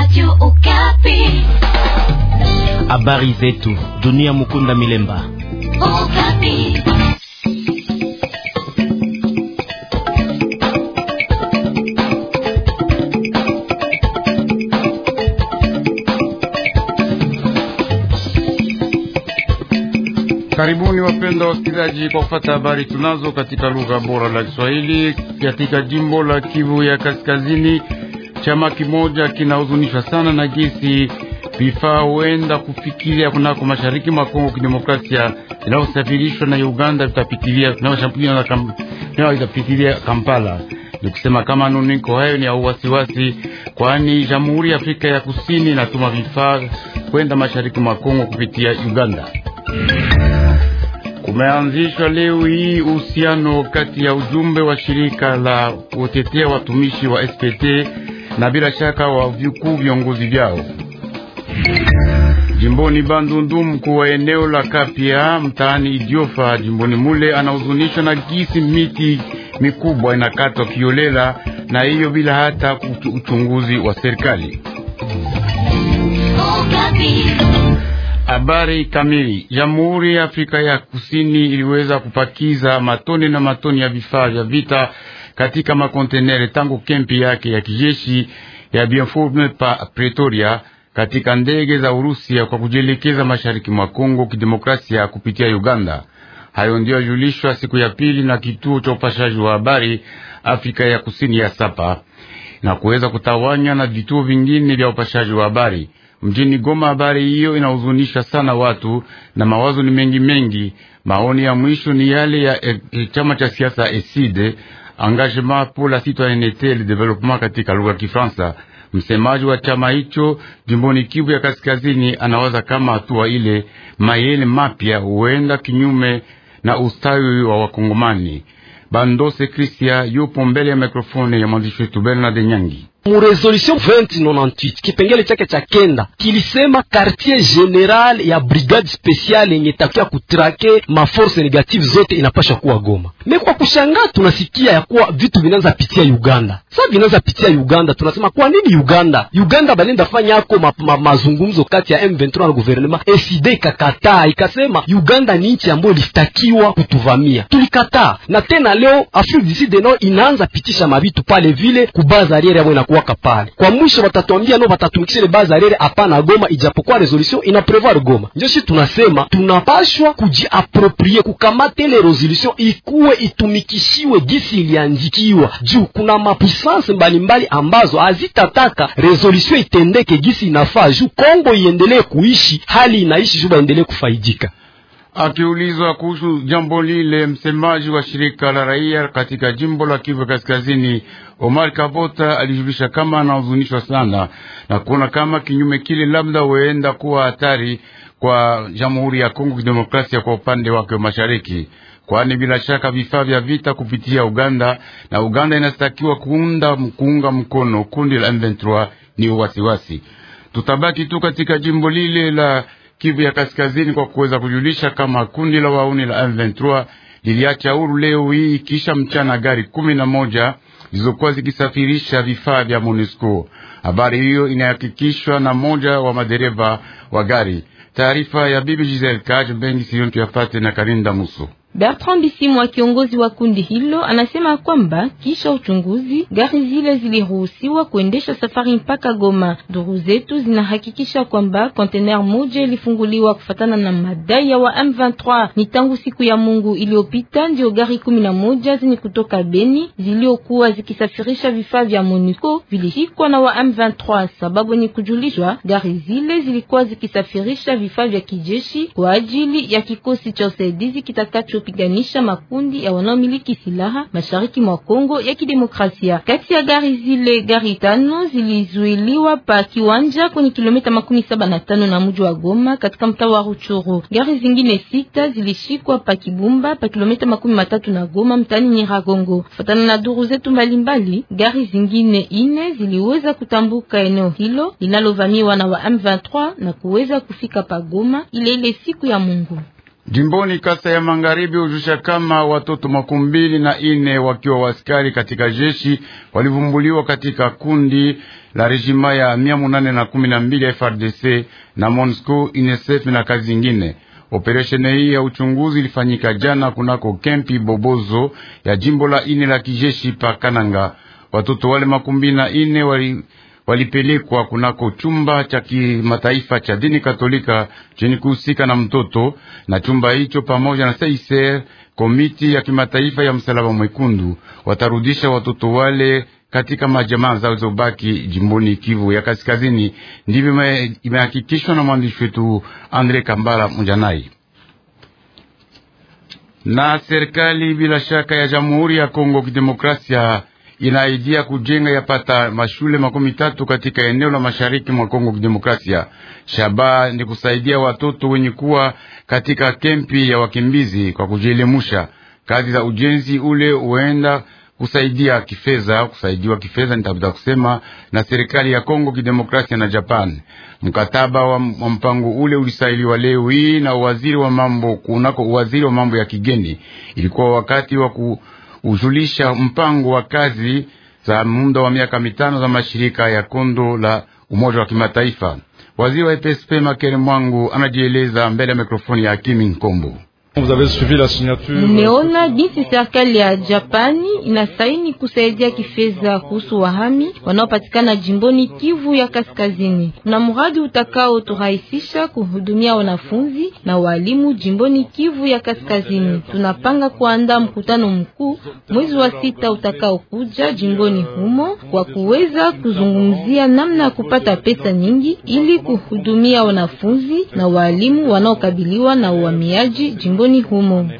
Radio Okapi. Habari zetu dunia. Mukunda Milemba. Okapi. Karibuni wapenda wasikilizaji kwa kufata habari tunazo katika lugha bora la Kiswahili. Katika jimbo la Kivu ya Kaskazini, chama kimoja kinahuzunishwa sana na gesi vifaa huenda kufikiria kunako mashariki mwa Kongo Kidemokrasia inayosafirishwa na Uganda vitapitilia itapitilia Kampala. Ni kusema kama nuniko hayo ni au wasiwasi, kwani Jamhuri ya Afrika ya Kusini inatuma vifaa kwenda mashariki mwa Kongo kupitia Uganda. Kumeanzishwa leo hii uhusiano kati ya ujumbe wa shirika la kutetea watumishi wa SPT na bila shaka wa vikuu viongozi vyao. Jimboni Bandundu, mkuu wa eneo la Kapia mtaani Idiofa jimboni mule anahuzunishwa na gisi miti mikubwa inakatwa kiolela, na hiyo bila hata uchunguzi wa serikali. Habari kamili. Jamhuri ya Afrika ya Kusini iliweza kupakiza matoni na matoni ya vifaa vya vita katika makontenere tangu kempi yake ya kijeshi ya Bienfurme pa Pretoria katika ndege za Urusi kwa kujielekeza mashariki mwa Kongo Kidemokrasia kupitia Uganda. Hayo ndio yajulishwa siku ya pili na kituo cha upashaji wa habari Afrika ya Kusini ya Sapa na kuweza kutawanya na vituo vingine vya upashaji wa habari mjini Goma. Habari hiyo inahuzunisha sana watu na mawazo ni mengi mengi. Maoni ya mwisho ni yale ya e, e, chama cha siasa ESID, Engagement pour la Citoyenneté et le Développement katika lugha ya Kifaransa. Msemaji wa chama hicho jimboni Kivu ya Kaskazini anawaza kama hatua ile mayele mapya huenda kinyume na ustawi wa Wakongomani. Bandose Kristia yupo mbele ya mikrofoni ya mwandishi wetu Bernard Nyangi. Mu resolution 2098 kipengele chake cha kenda kilisema quartier general ya brigade speciale yenye takia kutrake maforce negative zote inapasha kuwa Goma. Me kwa kushangaa tunasikia ya kuwa vitu vinaanza pitia Uganda. Sasa vinaanza pitia Uganda, tunasema kwa nini Uganda? Uganda balenda fanya yako ma, ma, mazungumzo kati ya M23 na gouvernement SID ikakataa, ikasema Uganda ni nchi ambayo ilitakiwa kutuvamia, tulikataa. Na tena leo Afrique du Sud nao inaanza pitisha mabitu pale vile kubaza ariere yao inakuwaka pale. Kwa mwisho watatuambia no watatumikisha ile baza ariere hapana Goma, ijapokuwa resolution ina prevoir Goma. Ndio sisi tunasema tunapashwa kujiaproprie kukamata ile resolution ikuwe itumikishiwe gisi iliandikiwa juu kuna mapuissance mbalimbali ambazo hazitataka resolution itendeke gisi inafaa juu Kongo iendelee kuishi hali inaishi juu baendelee kufaidika. Akiulizwa kuhusu jambo lile, msemaji wa shirika la raia katika jimbo la Kivu Kaskazini, Omar Kavota, alijulisha kama anahuzunishwa sana na kuona kama kinyume kile labda huenda kuwa hatari kwa Jamhuri ya Kongo Kidemokrasia kwa upande wake wa mashariki, kwani bila shaka vifaa vya vita kupitia Uganda na Uganda inastakiwa kuunda kuunga mkono kundi la M23 ni uwasiwasi. Tutabaki tu katika jimbo lile la Kivu ya Kaskazini kwa kuweza kujulisha kama kundi la wauni la M23 liliacha huru leo hii kisha mchana gari kumi na moja zilizokuwa zikisafirisha vifaa vya MONUSCO. Habari hiyo inahakikishwa na moja wa madereva wa gari. Taarifa ya bibi Giselle Kaj Bengi Sion tuyafate na Karinda Muso. Bertrand Bisimwa kiongozi wa kundi hilo anasema kwamba kisha uchunguzi gari zile ziliruhusiwa kuendesha safari mpaka Goma. Duru zetu zinahakikisha kwamba kontener moja ilifunguliwa kufatana na madai ya wa M23. Ni tangu siku ya Mungu iliyopita ndio gari kumi na moja zenye kutoka Beni ziliokuwa zikisafirisha vifaa vya MONUSCO vilishikwa na wa M23, sababu ni kujulishwa gari zile zilikuwa zikisafirisha vifaa vya kijeshi kwa ajili ya kikosi cha usaidizi kitakacho piganisha makundi ya wanaomiliki silaha mashariki mwa Kongo ya Kidemokrasia. Kati ya gari zile, gari tano zilizuiliwa pa kiwanja kwenye kilomita makumi saba na tano na mji wa Goma katika mtaa wa Ruchuru. Gari zingine sita zilishikwa pa Kibumba pa kilomita makumi matatu na Goma mtani Nyiragongo. Fatana na duru zetu mbalimbali, gari zingine ine ziliweza kutambuka eneo hilo linalovamiwa na wa M23 na kuweza kufika pa Goma ile ile siku ya Mungu. Jimboni Kasa ya Magharibi hujusha kama watoto makumi mbili na ine wakiwa waskari katika jeshi walivumbuliwa katika kundi la rejima ya mia munane na kumi na mbili ya FRDC na MONUSCO, UNICEF na kazi zingine. Operesheni hii ya uchunguzi ilifanyika jana kunako kempi Bobozo ya jimbo la ine la kijeshi pa Kananga. Watoto wale makumi na ine wali walipelekwa kunako chumba cha kimataifa cha dini Katolika chenye kuhusika na mtoto, na chumba hicho pamoja na Seiser, komiti ya kimataifa ya msalaba mwekundu, watarudisha watoto wale katika majamaa zao zilizobaki jimboni Kivu ya Kaskazini. Ndivyo imehakikishwa na mwandishi wetu Andre Kambala Mjanai. Na serikali bila shaka ya Jamhuri ya Kongo Kidemokrasia inaidia kujenga yapata mashule makumi tatu katika eneo la mashariki mwa Kongo Kidemokrasia. Shabaha ni kusaidia watoto wenye kuwa katika kempi ya wakimbizi kwa kujielimusha. Kazi za ujenzi ule huenda kusaidia kifedha, kusaidiwa kifedha nitafuta kusema na serikali ya Kongo Kidemokrasia na Japan. Mkataba wa, wa mpango ule ulisailiwa leo hii na waziri wa mambo kunako waziri wa mambo ya kigeni. Ilikuwa wakati wa kuujulisha mpango wa kazi za muda wa miaka mitano za mashirika ya kondo la Umoja wa Kimataifa. Waziri wa EPSP Makere Mwangu anajieleza mbele ya mikrofoni ya Kimi Nkombo. Mmeona jinsi serikali ya Japani inasaini kusaidia kifedha kuhusu wahami wanaopatikana jimboni Kivu ya Kaskazini. Kuna mradi utakao turahisisha kuhudumia wanafunzi na walimu jimboni Kivu ya Kaskazini. Tunapanga kuandaa mkutano mkuu mwezi wa sita utakao kuja jimboni humo kwa kuweza kuzungumzia namna ya kupata pesa nyingi ili kuhudumia wanafunzi na walimu wanaokabiliwa na uhamiaji jimboni humo.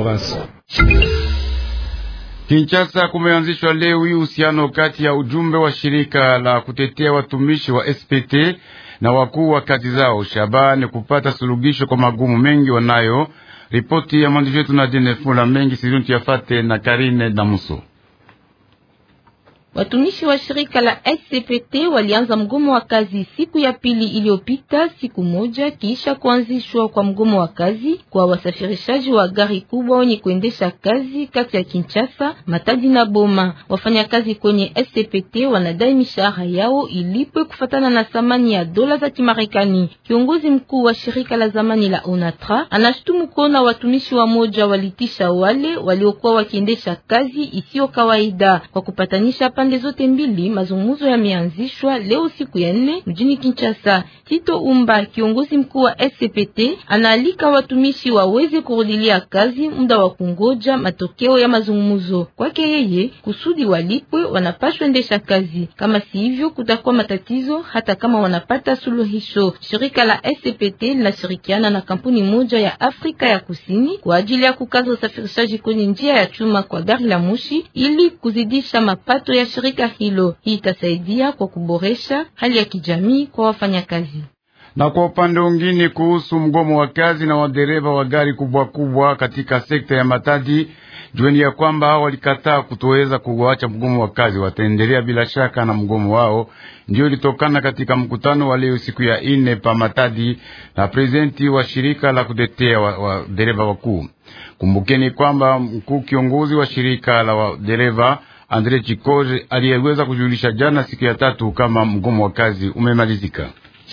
Kinshasa kumeanzishwa leo hii uhusiano kati ya ujumbe wa shirika la kutetea watumishi wa SPT na wakuu wa kazi zao. Shabaha ni kupata suluhisho kwa magumu mengi wanayo. Ripoti ya mwandishi wetu Nadine Fula mengi sizuntu yafate na Karine Damuso. Watumishi wa shirika la SCPT walianza mgomo wa kazi siku ya pili iliyopita, siku moja kisha kuanzishwa kwa mgomo wa kazi kwa wasafirishaji wa gari kubwa wenye kuendesha kazi kati ya Kinshasa, Matadi na Boma. Wafanyakazi kwenye SCPT wanadai mishahara yao ilipwe kufatana na thamani ya dola za Kimarekani. Kiongozi mkuu wa shirika la zamani la Onatra anashutumu kuona watumishi wa moja walitisha wale waliokuwa wakiendesha kazi isiyo kawaida kwa kupatanisha pande zote mbili. Mazungumzo yameanzishwa leo siku ya nne mjini Kinshasa. Tito Umba, kiongozi mkuu wa SCPT, anaalika watumishi waweze kurudilia kazi muda wa kungoja matokeo ya mazungumzo. Kwake yeye, kusudi walipwe, wanapaswa endesha kazi, kama si hivyo kutakuwa matatizo, hata kama wanapata suluhisho. Shirika la SCPT linashirikiana na kampuni moja ya Afrika ya Kusini kwa ajili ya kukaza usafirishaji kwenye njia ya chuma kwa gari la moshi ili kuzidisha mapato ya shirika hilo. Hii itasaidia kwa kuboresha hali ya kijamii kwa wafanyakazi. Na kwa upande mwingine, kuhusu mgomo wa kazi na wadereva wa gari kubwa kubwa katika sekta ya Matadi, jueni ya kwamba hao walikataa kutoweza kuacha mgomo wa kazi, wataendelea bila shaka na mgomo wao. Ndio ilitokana katika mkutano wa leo siku ya ine pa Matadi na prezidenti wa shirika la kutetea wadereva wa wakuu. Kumbukeni kwamba mkuu kiongozi wa shirika la wadereva Andre Chikoje aliyeweza kujulisha jana siku ya tatu kama mgomo wa kazi umemalizika.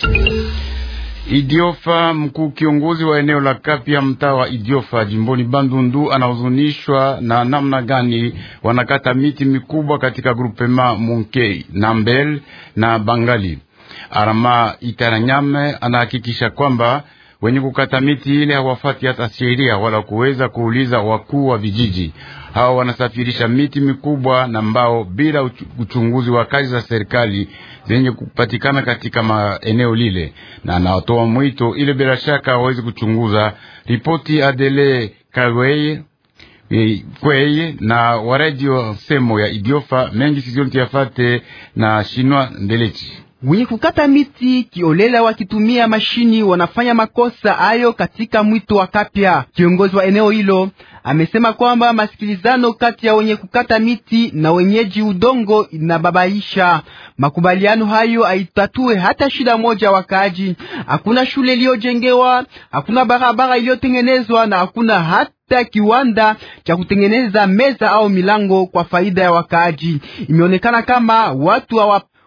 Idiofa, mkuu kiongozi wa eneo la Kapya, mtaa wa Idiofa jimboni Bandundu, anahuzunishwa na namna gani wanakata miti mikubwa katika grupema Munkei, Nambel na Bangali. Arama Itaranyame anahakikisha kwamba wenye kukata miti ile hawafati hata sheria wala kuweza kuuliza wakuu wa vijiji. Hawa wanasafirisha miti mikubwa na mbao bila uchunguzi wa kazi za serikali zenye kupatikana katika maeneo lile, na anatoa mwito ile bila shaka hawezi kuchunguza. Ripoti Adele Kaweye kweye na waradio semo ya Idiofa mengi sizonti yafate na Shinwa Ndelechi wenye kukata miti kiolela wakitumia mashini wanafanya makosa hayo katika mwito wa Kapya. Kiongozi wa eneo hilo amesema kwamba masikilizano kati ya wenye kukata miti na wenyeji udongo inababaisha. Makubaliano hayo haitatue hata shida moja wakaaji. Hakuna shule iliyojengewa, hakuna barabara iliyotengenezwa na hakuna hata kiwanda cha kutengeneza meza au milango kwa faida ya wakaaji. Imeonekana kama watu hawa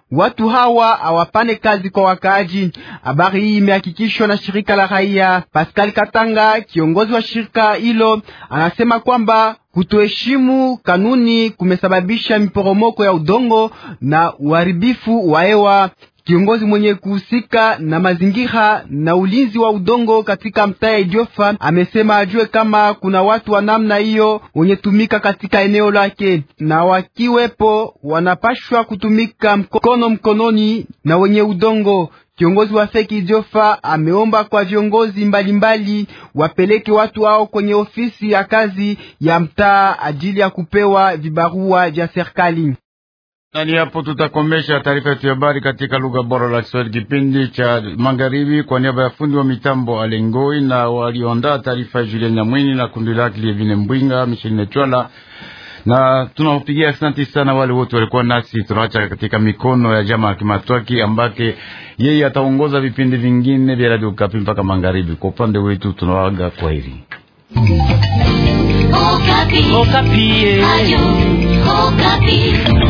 watu hawa hawapane kazi kwa wakaaji. Habari hii imehakikishwa na shirika la raia. Pascal Katanga, kiongozi wa shirika hilo, anasema kwamba kutoheshimu kanuni kumesababisha miporomoko ya udongo na uharibifu wa hewa. Kiongozi mwenye kuhusika na mazingira na ulinzi wa udongo katika mtaa ya Idiofa amesema ajue kama kuna watu wa namna hiyo wenye tumika katika eneo lake, na wakiwepo wanapashwa kutumika mkono mkononi na wenye udongo. Kiongozi wa feki Idiofa ameomba kwa viongozi mbalimbali wapeleke watu hao kwenye ofisi ya kazi ya mtaa ajili ya kupewa vibarua vya serikali. Nani hapo tutakomesha taarifa yetu ya habari katika lugha bora la Kiswahili kipindi cha magharibi. Kwa niaba ya fundi wa mitambo Alengoi na walioandaa taarifa ya Julien Nyamwini na kundi lake Lievine Mbwinga Micheline Chwala, na tunawapigia asante sana wale wote walikuwa nasi. Tunaacha katika mikono ya jamaa Kimatwaki ambake yeye ataongoza vipindi vingine vya Radio Kapi mpaka magharibi. Kwa upande wetu tunawaaga kwa heri. Okapi. Okapi. Ayo, Okapi.